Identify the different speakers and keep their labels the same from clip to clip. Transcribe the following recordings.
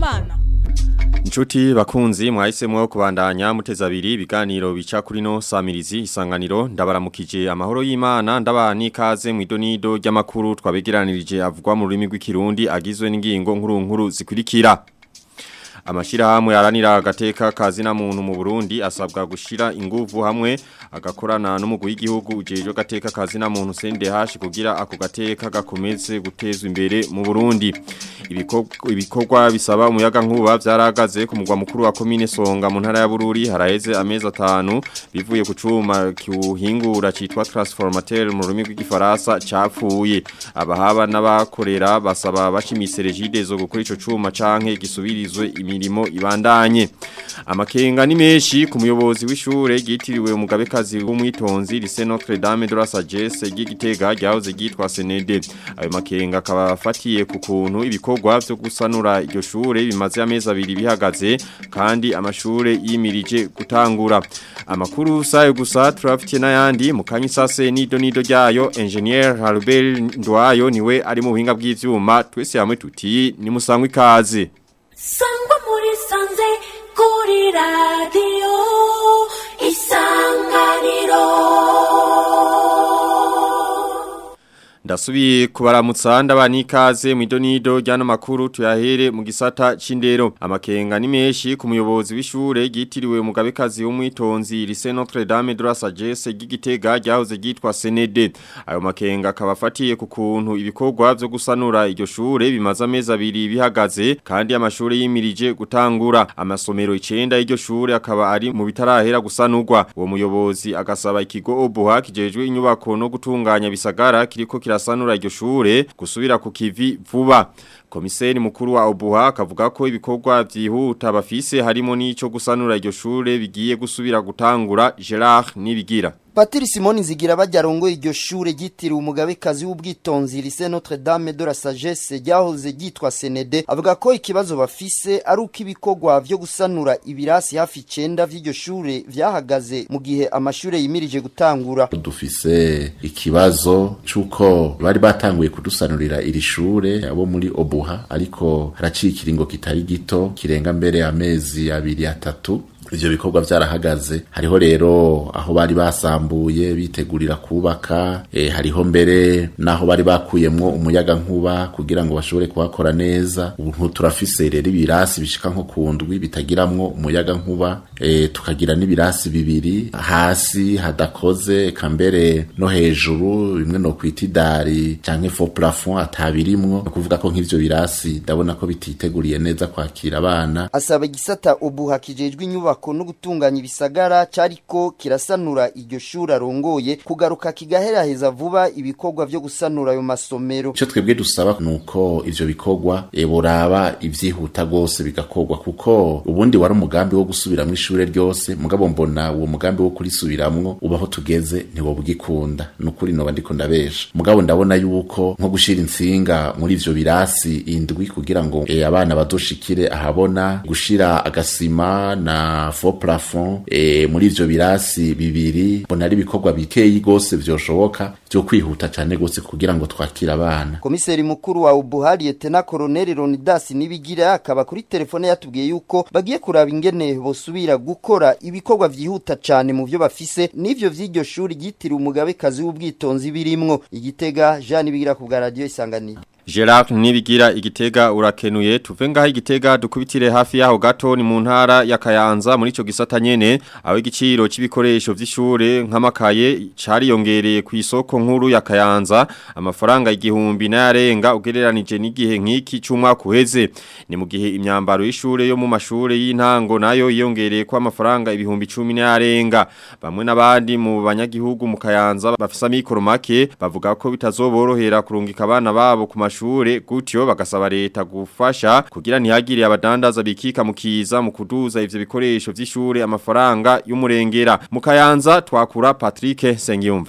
Speaker 1: Habyarimana.
Speaker 2: Nchuti bakunzi mwahisemwo kubandanya muteza abiri ibiganiro bica kuri no samirizi isanganiro ndabaramukije amahoro y'Imana ndabani ikaze mu idonido ry'amakuru twabegeranirije avugwa mu rurimi rw'ikirundi agizwe n'ingingo nkuru nkuru zikurikira Amashirahamwe yaranira agateka kazi na muntu mu Burundi asabwa gushira inguvu hamwe agakorana n'umugwi w'igihugu ujeje gateka kazi na muntu CNDH kugira ako gateka gakomeze gutezwa imbere mu Burundi ibikorwa bisaba umuyaga nkuba vyaragaze ku mugwa mukuru wa commune Songa mu ntara ya Bururi haraheze amezi atanu bivuye ku cuma kiuhingura citwa transformateur mu rurimi rw'igifaransa capfuye abahaba n'abakorera basaba bashimise regide zo gukora ico cuma canke gisubirizwe imirimo ibandanye amakenga ni menshi ku muyobozi w'ishure ryitiriwe umugabekazi w'umwitonzi lycée Notre Dame de la Sagesse ry'igitega ryahoze ryitwa Senede ayo makenga akaba afatiye ku kuntu ibikorwa vyo gusanura iryo shure bimaze amezi abiri bihagaze kandi amashure yimirije gutangura amakuru sayo gusa turafitiye n'ayandi mu kanyisase nido nido ryayo engineer Harbel Ndwayo niwe ari mu buhinga bw'ivyuma twese hamwe tuti ni musangwe ikaze
Speaker 3: sangwa muri sanze kuri radiyo isanganiro
Speaker 2: Ndasubiye kubaramutsa ndabani ikaze mu idonido ryano makuru tuyahere mu gisata c'indero amakenga ni menshi ku muyobozi w'ishure ryitiriwe umugabekazi w'umwitonzi lycée Notre Dame de la Sagesse ry'igitega ryahoze ryitwa Senede ayo makenga akaba afatiye ku kuntu ibikorwa vyo gusanura iryo shure bimaze amezi abiri bihagaze kandi amashure yimirije gutangura amasomero 9 y'iryo shure akaba ari mu bitarahera gusanurwa uwo muyobozi agasaba ikigo Obuha kijejwe inyubako no gutunganya bisagara kiriko kirasanura iryo shure gusubira ku kivi vuba komiseri mukuru wa Obuha akavuga ko ibikorwa vyihuta bafise harimo n'ico gusanura iryo shure bigiye gusubira gutangura Gerard nibigira
Speaker 4: Patiri Simoni Nzigira bajarongo iryo shure ryitiriwe umugabekazi w'ubwitonzi lycée Notre Dame de la Sagesse ryahoze ryitwa Senede avuga ko ikibazo bafise ari uko ibikorwa vyo gusanura ibirasi hafi 9 vy'iryo shure vyahagaze mu gihe amashure yimirije gutangura
Speaker 5: dufise ikibazo cuko bari batanguye kudusanurira iri shure abo muri Obuha ariko haraciye ikiringo kitari gito kirenga mbere amezi abiri atatu ivyo bikorwa vyarahagaze hariho rero aho bari basambuye bitegurira kubaka e, hariho mbere naho bari bakuyemwo umuyaga nkuba kugira ngo bashobore kuhakora neza ubu turafise rero ibirasi bishika nko kundwi bitagiramwo umuyaga nkuba e, tukagira n'ibirasi bibiri hasi hadakoze eka mbere no hejuru bimwe no kwita idari canke faux plafond atabirimwo no kuvuga ko nk'ivyo birasi ndabona ko bititeguriye neza kwakira abana
Speaker 4: asaba igisata ubuha kijejwe inyubako no gutunganya ibisagara cariko kirasanura iryo shuri arongoye kugaruka kigaheraheza vuba ibikorwa vyo gusanura ayo masomero
Speaker 5: ico twebwe dusaba nuko ivyo bikorwa e boraba ivyihuta gose bigakorwa kuko ubundi wari umugambi wo gusubiramwo ishure ryose mugabo mbona uwo mugambi wo kurisubiramwo ubaho tugeze ntiwo bugikunda nukuri noba ndiko ndabesha mugabo ndabona yuko nko gushira insinga muri ivyo birasi indwi kugira ngo e, abana bazoshikire ahabona gushira agasima na faux plafond e, muri ivyo birasi bibiri mbona ari ibikorwa bikeyi gose vyoshoboka vyo kwihuta cane gose kugira ngo twakire abana
Speaker 4: komiseri mukuru wa ubuhari etena koroneli ronidas nibigira akaba kuri telefone yatubwiye yuko bagiye kuraba ingene bosubira gukora ibikorwa vyihuta cane mu vyo bafise n'ivyo vy'iryo shuri ryitiriwe umugabekazi w'ubwitonzi birimwo igitega jean nibigira ku bwa radio isanganiro
Speaker 2: Gerard nibigira igitega urakenuye tuve ngaho igitega dukubitire hafi yaho gato ni mu ntara ya Kayanza muri ico gisata nyene aho igiciro c'ibikoresho vy'ishure nk'amakaye cariyongereye ku isoko nkuru ya Kayanza amafaranga igihumbi n'arenga ugereranije n'igihe nk'iki c'umwaka uheze ni mu gihe imyambaro y'ishure yo mu mashure y'intango nayo yiyongereye ko amafaranga ibihumbi 10 n'arenga bamwe n'abandi mu banyagihugu mu Kayanza bafisa mikoro make bavuga ko bitazoborohera kurungika abana babo ku mashure gutyo bagasaba leta gufasha kugira ntihagire abadandaza bikika mukiza mu kuduza ivyo bikoresho vy'ishure amafaranga y'umurengera mu Kayanza twakura Patrick Sengiyumva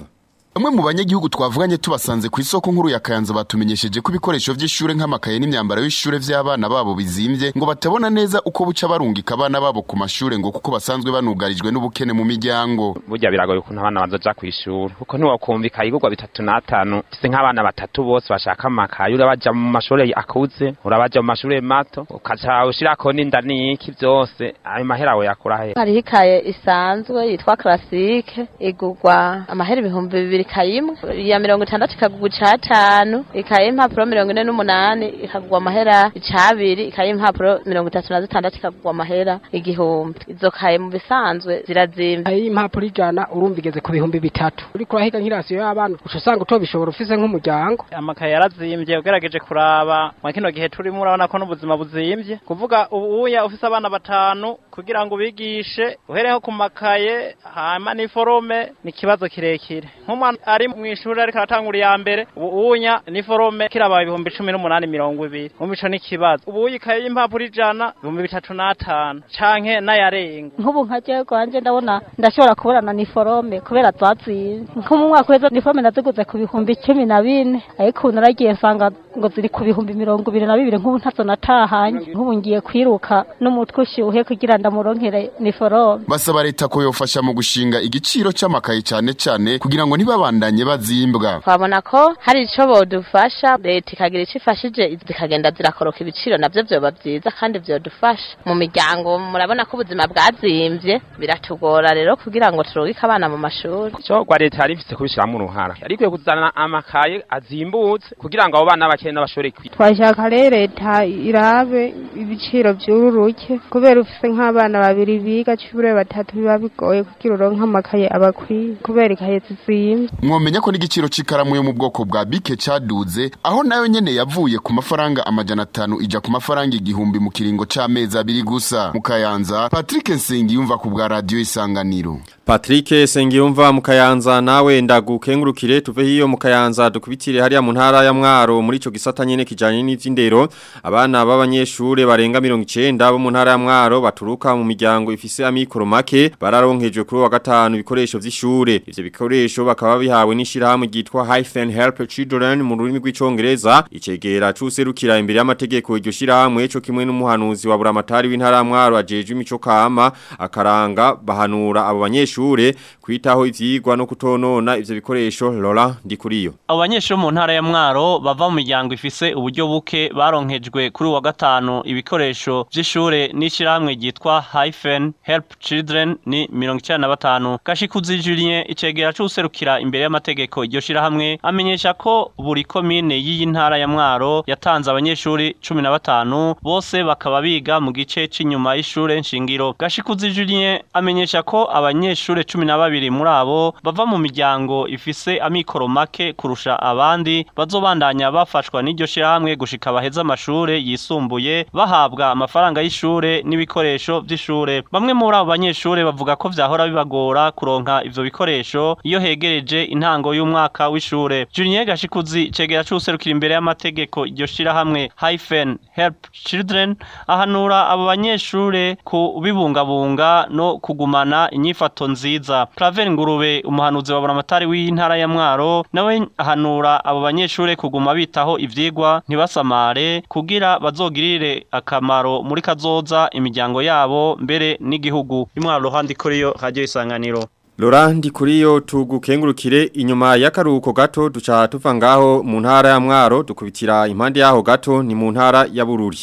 Speaker 1: Bamwe mu banyagihugu twavuganye tubasanze ku isoko nkuru ya Kayanza batumenyesheje ko ibikoresho vy'ishure nk'amakaye n'imyambaro y'ishure vy'abana babo bizimvye ngo batabona neza uko buca barungika abana babo ku mashure ngo kuko basanzwe banugarijwe n'ubukene mu miryango.
Speaker 6: burya biragoye ukuntu abana bazoja kw'ishuri kuko ntiwakumvika igurwa bitatu n'atanu ufise nk'abana batatu bose bashaka amakaye urabaja mu mashure akuze urabaja mu mashure mato ukaca ushirako n'inda n'iki vyose ayo mahera we yakura he
Speaker 7: hariho ikaye isanzwe yitwa classique igurwa amahera ibihumbi bibiri ikaye imwe iya mirongo itandatu ikagurwa icatanu ikaye y'impapuro mirongo ine n'umunani ikagurwa amahera icabiri ikaye y'impapuro mirongo itatu na zitandatu ikagurwa amahera igihumbi izo kaye mu bisanzwe zirazimba
Speaker 8: ayi impapuro ijana urumva igeze ku bihumbi bitatu uriko urahiga nk'irasiyo y'abana uca usanga utobishobora ufise nk'umuryango
Speaker 9: amakaye yarazimvye ugerageje kuraba mwa kino gihe turimo urabona ko n'ubuzima buzimvye kuvuga ubuya ufise abana batanu kugira ngo ubigishe uhereho ku makaye hama n'iforome ni ikibazo kirekire nk'umwana ari mu ishuri ariko aratangura iya mbere ubunya n'iforome kiraba ibihumbi cumi n'umunani mirongo ibiri umva ico n'ikibazo ubuya ikaye y'impapuro ijana ibihumbi bitatu n'atanu canke n'ayarenga
Speaker 10: nk'ubu nka jewe kwanje ndabona ndashobora kuburana niforome kubera zaziye nko mu mwaka w'ejo niforome naziguze ku bihumbi cumi na bine ariko ubu naragiye nsanga ngo ziri ku bihumbi mirongo ibiri na bibiri nk'ubu ntazo natahanye nk'ubu ngiye kwiruka n'umutwe ushyuhe kugira ndamuronkere niforome
Speaker 1: Basaba leta ko yofasha mu gushinga igiciro c'amakaye cane cane kugira ngo ntibabandanye bazimbwa.
Speaker 7: twabona ko hari ico bodufasha leta ikagira ico ifashije zikagenda zirakoroka ibiciro navyo vyoba vyiza kandi vyodufasha mu miryango murabona ko ubuzima bwazimvye biratugora rero kugira ngo turungike abana mu mashuri
Speaker 6: ico gwa leta yari ifise kubishiramwo uruhara yari ikwiye kuzana amakaye azimbutse kugira ngo abo bana bakene n'abashobore kwiga
Speaker 11: twashaka rero leta irabe ibiciro vyururuke kubera ufise nk'abana babiri biga cure batatu biba bigoye kugira uronke amakaye abakwiye kubera ikaye zizimvye
Speaker 1: Mwomenya ko n'igiciro c'ikaramu yo mu bwoko bwa bike caduze aho nayo nyene yavuye ku mafaranga amajana atanu ija ku mafaranga igihumbi mu kiringo c'amezi abiri gusa. Mu Kayanza, Patrick Nsengiyumva ku bwa radio Isanganiro.
Speaker 2: Patrick Sengiyumva mu Kayanza nawe ndagukengurukire tuve hiyo mu Kayanza dukubitire hariya mu ntara ya Mwaro muri ico gisata nyene kijanye n'ivy'indero abana b'abanyeshure barenga 90 bo mu ntara ya Mwaro baturuka mu miryango ifise amikoro make bararonkejwe kuri wa gatanu ibikoresho vy'ishure ivyo bikoresho bakaba bihawe n'ishirahamwe ryitwa Hyphen Help Children mu rurimi rw'icongereza icegera cuserukira imbere y'amategeko iryo shirahamwe cyo kimwe n'umuhanuzi wa buramatari w'intara ya Mwaro ajeje imico kama akaranga bahanura abo banyeshure kwitaho ivyigwa no kutonona ivyo bikoresho Laurent Ndikuriyo
Speaker 9: abo banyeshuri mu ntara ya mwaro bava mu miryango ifise uburyo buke baronkejwe kuri uwa gatanu ibikoresho vy'ishure n'ishirahamwe ryitwa hyphen help children ni mirongo icenda na batanu gashikuzi julien icegera c'userukira imbere y'amategeko iryo shirahamwe amenyesha ko buri komine y'iyi ntara ya mwaro yatanze abanyeshuri cumi na batanu bose bakaba biga mu gice c'inyuma y'ishure nshingiro gashikuzi julien amenyesha ko abanyeshure cumi na babiri muri abo bava mu miryango ifise amikoro make kurusha abandi bazobandanya bafashwa n'iryo shirahamwe gushika baheze amashure yisumbuye bahabwa amafaranga y'ishure n'ibikoresho vy'ishure bamwe muri abo banyeshure bavuga ko vyahora bibagora kuronka ivyo bikoresho iyo hegereje intango y'umwaka w'ishure Julien Gashikuzi cegera c'userukira imbere y'amategeko iryo shirahamwe Hyphen Help Children ahanura abo banyeshure kubibungabunga no kugumana inyifato nziza Claver Ngurube umuhanuzi wa buramatari w'intara ya Mwaro nawe ahanura abo banyeshure kuguma bitaho ivyigwa ntibasamare kugira bazogirire akamaro muri kazoza imiryango yabo mbere n'igihugu imwaro handi kuri yo radio isanganiro
Speaker 2: Laurent Ndikuriyo tugukengurukire inyuma y'akaruhuko gato duca tuva ngaho mu ntara ya Mwaro dukubitira impande yaho gato ni mu ntara ya Bururi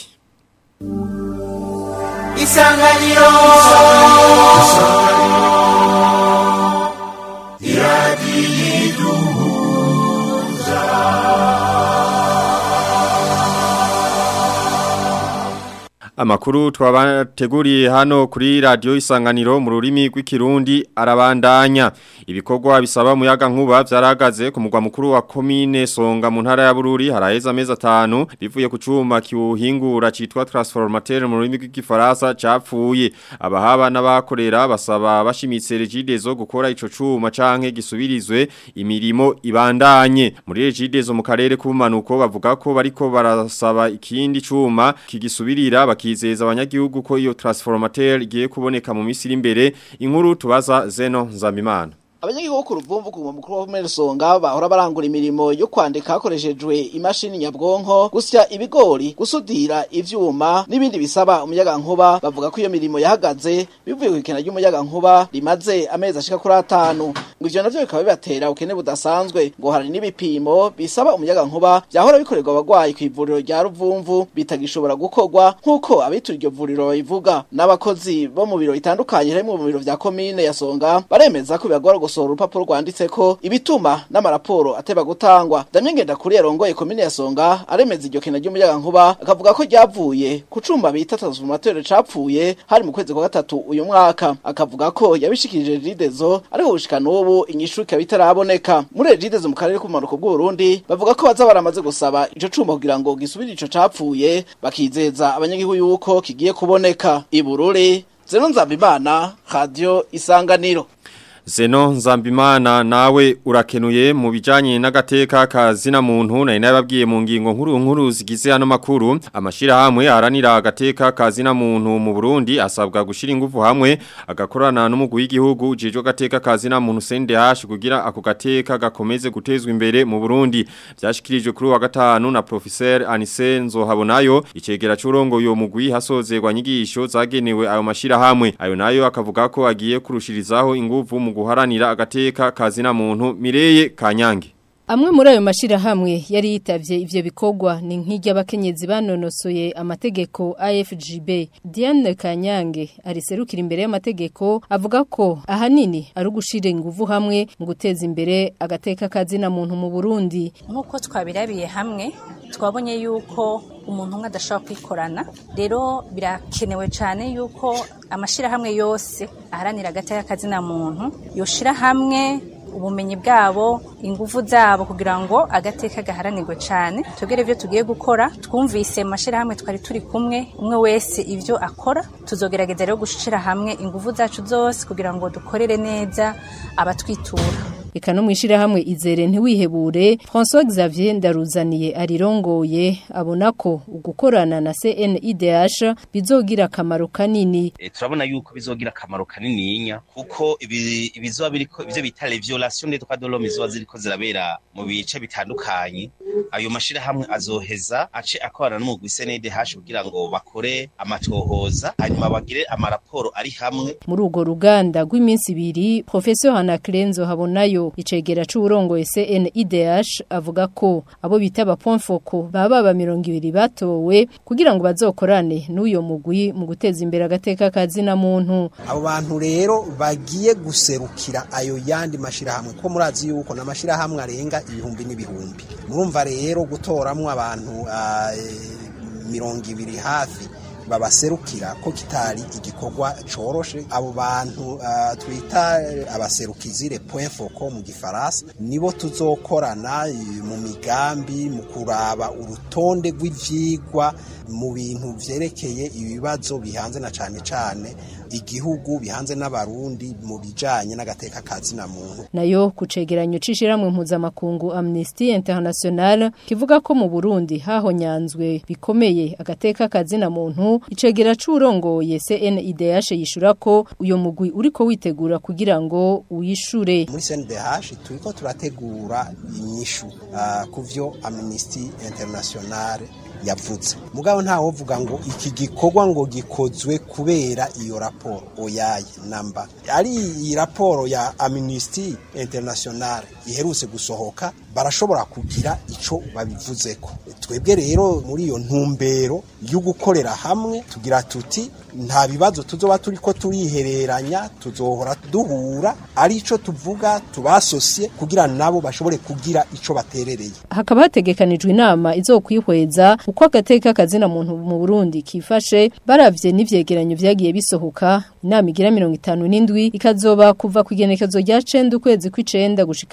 Speaker 3: Isanganiro
Speaker 2: Amakuru twabateguriye hano kuri radio isanganiro mu rurimi rw'ikirundi arabandanya ibikorwa bisaba muyaga nkuba vyaragaze ku mugwa mukuru wa commune Songa mu ntara ya Bururi haraheza amezi atanu bivuye ku cuma kiwuhingura citwa transformateur mu rurimi rw'igifaransa capfuye abahaba n'abakorera basaba bashimitse regidezo gukora ico cuma canke gisubirizwe imirimo ibandanye muri regidezo mu karere k'ubumanuko bavuga ko bariko barasaba ikindi cuma kigisubirira bakizeza abanyagihugu ko iyo transformateur igiye kuboneka mu misiri imbere inkuru tubaza Zeno Nzambimana
Speaker 12: abanyagihugu ku ruvumvu ku mukuru wa Mersonga bahora barangura imirimo yo kwandika hakoreshejwe imashini nyabwonko gusya ibigori gusudira ivyuma n'ibindi bisaba umuyaga nkuba bavuga ko iyo mirimo yahagaze bivuye ku ikena ry'umuyaga nkuba rimaze amezi ashika kuri atanu ngo ivyo navyo bikaba bibatera ubukene budasanzwe ngo hari n'ibipimo bisaba umuyaga nkuba vyahora bikorerwa abagwayi ku ivuriro rya ruvumvu bitagishobora gukorwa nk'uko abitura iryo vuriro babivuga n'abakozi bo mu biro bitandukanye harimwo mu biro vya komine ya Songa baremeza ko bibagora gusohora urupapuro rwanditseko ibituma n'amaraporo ateba gutangwa Damien Ngendakuri yarongoye komine ya Songa aremeza iryo kena ry'umuyaga nkuba akavuga ko ryavuye ku cumba bita transformateur capfuye hari mu kwezi kwa gatatu uyu mwaka akavuga ko yabishikirije Ridezo ariko gushika n'ubu inyishu ikaba itaraboneka muri Ridezo mu karere k'umanuko bw'u Burundi bavuga ko baza baramaze gusaba ico cumba kugira ngo gisubire ico capfuye bakizeza abanyagihugu yuko kigiye kuboneka ibururi Zeno Nzabimana Radio Isanganiro
Speaker 2: Zeno Nzambimana nawe urakenuye mu bijanye n'agateka kazina muntu na inababwiye mu ngingo nkuru nkuru zigize hano makuru amashira hamwe aranira agateka kazina muntu mu Burundi asabwa gushira ingufu hamwe agakorana n'umugwi w'igihugu jejo gateka kazina muntu CNDH kugira ako gateka gakomeze gutezwa imbere mu Burundi byashikirijwe kuri wa gatanu na professeur Anise Nzohabonayo icegera c'urongo uyo mugwi hasozerwa nyigisho zagenewe ayo mashira hamwe ayo nayo akavuga ko agiye kurushirizaho ingufu mu guharanira agateka kazina muntu Mireye Kanyange
Speaker 13: Amwe muri ayo mashirahamwe yari yitavye ivyo bikorwa ni nk'iry'abakenyezi banonosoye amategeko AFGB. Diane Kanyange ariserukira imbere y'amategeko avuga ko ahanini ari ugushira inguvu hamwe mu guteza imbere agateka kazina muntu mu Burundi.
Speaker 14: Nkuko twabirabiye hamwe twabonye yuko umuntu umwe adashobora kwikorana rero birakenewe cyane yuko amashirahamwe yose aharanira agateka kazina muntu yoshira hamwe ubumenyi bwabo ingufu zabo kugira ngo agateka gaharanirwe cyane tugere ibyo tugiye gukora twumvise mu mashyirahamwe twari turi kumwe umwe wese ibyo akora tuzogerageza rero gushyira hamwe ingufu zacu zose kugira ngo dukorere neza abatwitura
Speaker 13: Eka no mwishirahamwe izere ntiwihebure François Xavier Ndaruzaniye arirongoye abona ko ugukorana na CNIDH bizogira akamaro kanini
Speaker 15: e, turabona yuko bizogira akamaro kanininya kuko ibizoba biriko ivyo bita les violations des droits de l'homme izoba ziriko zirabera mu bice bitandukanye ayo mashirahamwe azoheza ace akorana n'umugwi CNIDH kugira ngo bakore amatohoza hanyuma bagire amaraporo ari hamwe
Speaker 13: muri urwo ruganda rw'iminsi ibiri Professeur Hanakrenzo habonayo icegera c'uburongoye CNIDH avuga ko abo bita ba point focal baba ba 200 batowe kugira ngo bazokorane n'uyo mugwi mu guteza imbere agateka kazina muntu
Speaker 16: abo bantu rero bagiye guserukira ayo yandi mashirahamwe ko murazi yuko n'amashirahamwe arenga ibihumbi n'ibihumbi murumva rero gutoramwo abantu uh, mirongo ibiri hafi babaserukira ko kitari igikorwa coroshe abo bantu uh, twita abaserukizi le point focal mu gifaransa nibo tuzokorana mu migambi mu kuraba urutonde rw'ivyigwa mu bintu vyerekeye ibibazo bihanze na cane cane igihugu bihanze n'abarundi mu bijanye n'agateka kazina muntu
Speaker 13: nayo kucegeranyo cishiramwe mpuzamakungu Amnesty International kivuga ko mu Burundi hahonyanzwe bikomeye agateka kazina muntu icegera c'urongoye CNIDH yishura ko uyo mugwi uriko witegura kugira ngo uyishure
Speaker 16: muri CNDH turiko turategura inyishu uh, kuvyo Amnesty International yavuze mugabo nta wovuga ngo iki gikorwa ngo gikozwe kubera iyo raporo oyaye namba ari iyi raporo ya Amnesty International iherutse gusohoka barashobora kugira ico babivuzeko twebwe rero muri iyo ntumbero yo gukorera hamwe tugira tuti nta bibazo tuzoba turiko turihereranya tuzohora duhura ari ico tuvuga tubasosiye kugira nabo bashobore kugira ico baterereye
Speaker 13: hakaba hategekanijwe inama izokwihweza uko agateka kazina muntu mu Burundi kifashe baravye n'ivyegeranyo vyagiye bisohoka inama igira 57 ikazoba kuva ku igenekezo rya 9 ukwezi kw'icenda gushika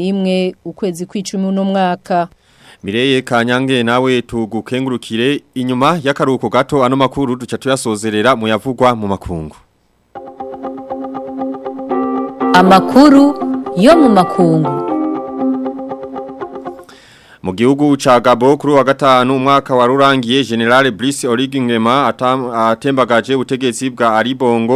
Speaker 13: 11 ukwezi kw'icumi no mwaka
Speaker 2: Mireye kanyange nawe tugukengurukire inyuma y'akaruko gato ano makuru duca tuyasozerera mu yavugwa mu makungu
Speaker 17: Amakuru yo mu makungu
Speaker 2: Mu gihugu ca Gabo kuri wa gatanu umwaka warurangiye General Brice Oligingema atembagaje ubutegetsi bwa Aribongo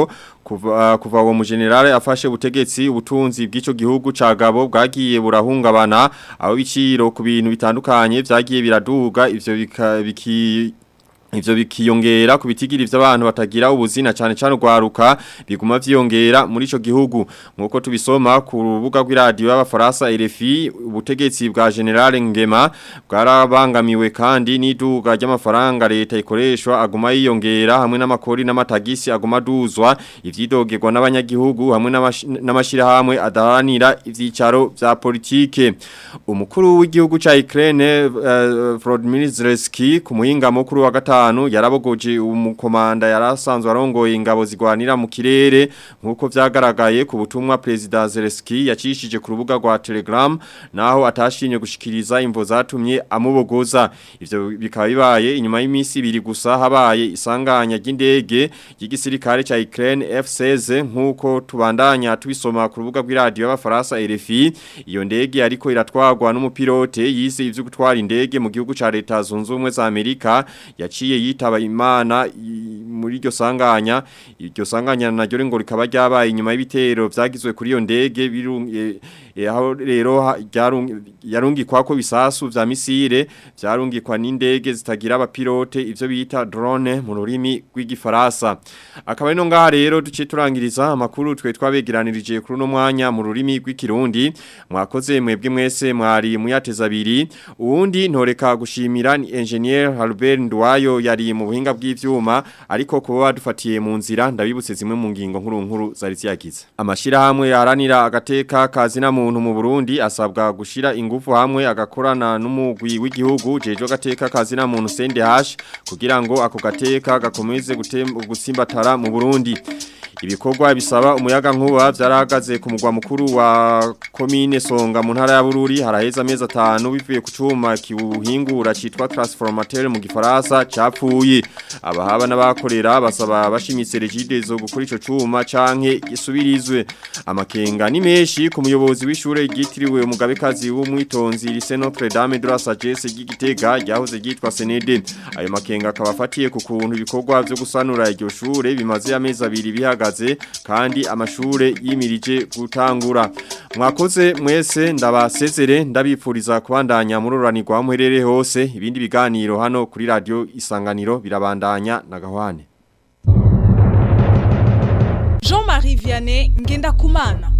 Speaker 2: kuva kuva uwo mugenerale afashe ubutegetsi ubutunzi bw'ico gihugu ca Gabo bwagiye burahungabana aho biciro ku bintu bitandukanye vyagiye biraduga ivyo bika- biki Ivyo bikiyongera ku bitigiri vy'abantu batagira ubuzina cyane cyane ugwaruka biguma vyiyongera muri ico gihugu nkuko tubisoma ku rubuga rw'iradio y'abafaransa RFI ubutegetsi bwa General Ngema bwarabangamiwe kandi n'iduga ry'amafaranga leta ikoreshwa aguma yiyongera hamwe n'amakori n'amatagisi aguma duzwa ivyidogerwa n'abanyagihugu hamwe n'amashi- n'amashirahamwe adaharanira ivyicaro vya politike umukuru w'igihugu ca Ukraine uh, Volodymyr Zelensky ku muhinga mukuru wa gatanu yarabogoje umukomanda yarasanzwe arongoye ingabo zigwanira mu kirere nkuko vyagaragaye ku butumwa president Zelensky yacishije ku rubuga rwa Telegram naho atashimye gushikiriza imvo zatumye amubogoza ivyo bikaba bibaye inyuma y'imisi ibiri gusa habaye isanganya ry'indege y'igisirikare ca Ukraine F16 nkuko tubandanya tubisoma ku rubuga rw'iradio y'abafaransa RFI iyo ndege ariko iratwagwa n'umupilote yise ivyo gutwara indege mu gihugu ca leta zunze ubumwe za Amerika yaciye yitaba imana i- muri iryo sanganya iryo sanganya naryo ngo rikaba ryabaye inyuma y'ibitero vyagizwe kuri iyo ndege birung- eh, eh, aho rero ha- ryarung- yarungikwa ko bisasu vya misile vyarungikwa n'indege zitagira abapilote ivyo bita drone mu rurimi rw'igifaransa akaba ino ngaha rero duce turangiriza amakuru twe twabegeranirije kuri uno mwanya mu rurimi rw'ikirundi mwakoze mwebwe mwese mwari muyateza abiri uwundi ntoreka gushimira ni engineer Albert Ndwayo yari mu buhinga bw'ivyuma ariko kuba badufatiye mu nzira ndabibutse zimwe mu ngingo nkuru nkuru zari ziyagize amashira hamwe yaharanira agateka kazina muntu mu Burundi asabwa gushira ingufu hamwe agakorana n'umugwi w'igihugu jejo gateka kazina muntu CNDH kugira ngo ako gateka gakomeze gutem- gusimbatara mu Burundi ibikorwa bisaba umuyaga nkuba byarahagaze ku mugwa mukuru wa komine Songa mu ntara ya Bururi haraheza amezi atanu bivuye ku cuma kiwuhingura citwa transformateur mu gifaransa capfuye abahaba n'abakorera basaba bashimitse regidezo gukora ico cuma canke gisubirizwe amakenga ni menshi ku muyobozi w'ishure ryitiriwe umugabekazi w'umwitonzi Lycée Notre Dame de la Sagesse ry'Igitega ryahoze ryitwa Senede ayo makenga akaba afatiye ku kuntu ibikorwa byo gusanura iryo shure bimaze amezi abiri bihagaze kandi amashure yimirije gutangura mwakoze mwese ndabasezere ndabipfuriza kubandanya mururanirwa muherere hose ibindi biganiro hano kuri radio isanganiro birabandanya na gahwane
Speaker 18: Jean-Marie Vianney Ngenda Kumana